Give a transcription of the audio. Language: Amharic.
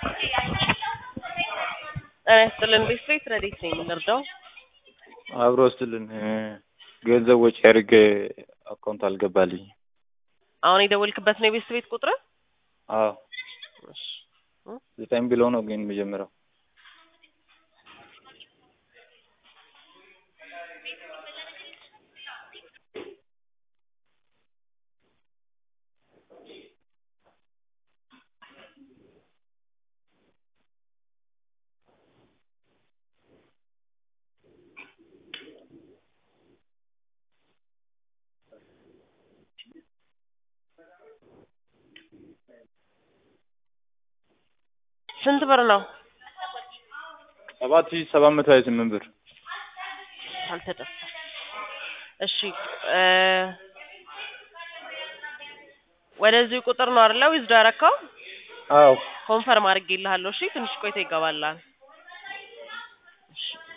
ጤና ይስጥልን ቤት ረዴት ነኝ የምንረዳው? አብሮ ወስድልን ገንዘብ ወጪ አድርጌ አካውንት አልገባልኝ። አሁን የደወልክበት ነው የቤት ቤት ቁጥር? አዎ እሺ ዘጠኝ ብሎ ነው ግን መጀመሪያው ስንት ብር ነው? ሰባት ሺህ ሰባት መቶ ሀያ ስምንት ብር አልተጠፋም። እሺ እ ወደዚህ ቁጥር ነው አይደለ ዊዝዶ ያረካው? አዎ ኮንፈርም አድርጌልሃለሁ። እሺ ትንሽ ቆይቶ ይገባላል። እሺ